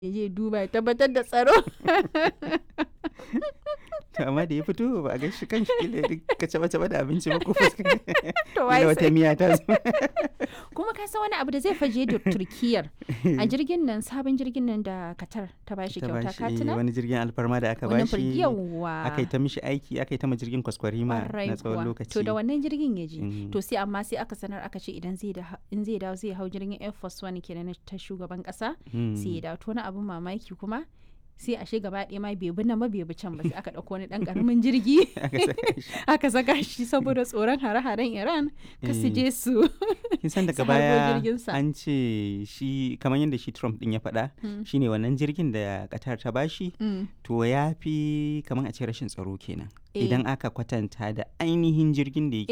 ya je duba ya tabbatar da tsaro to amma da ya fito ba a ga shi kan shi kila ka caba caba da abinci ba ko fuska to wai kila wata sai- miya ta zo kuma ka san wani abu da zai faje da turkiyar a jirgin nan sabon jirgin nan da katar ta bashi ta kyauta bashi ka eh, tuna wani jirgin alfarma da aka wannan bashi yawa aka yi ta mishi aiki aka yi ta ma jirgin kwaskwarima Ƙwarai na tsawon kuwa. lokaci To da wannan jirgin ya je. Mm. To sai amma sai aka sanar aka ce idan zai da in zai dawo zai hau jirgin Air Force One kenan na ta shugaban kasa Mm. sai ya dawo to wani abin mamaki kuma sai ashe gaba ɗaya ma bai bi nan ba bai bi can ba sai aka ɗauko wani ɗan ƙaramin jirgi aka saka shi aka saka shi saboda tsoron hare-haren Iran ka su Eh. je su kin san daga su harbo baya jirginsa. an ce shi kamar yadda shi Trump din ya faɗa Mm. shine wannan jirgin da Qatar ta bashi Mm. to ya fi kamar a ce rashin tsaro kenan Eh. idan aka kwatanta da ainihin jirgin da yake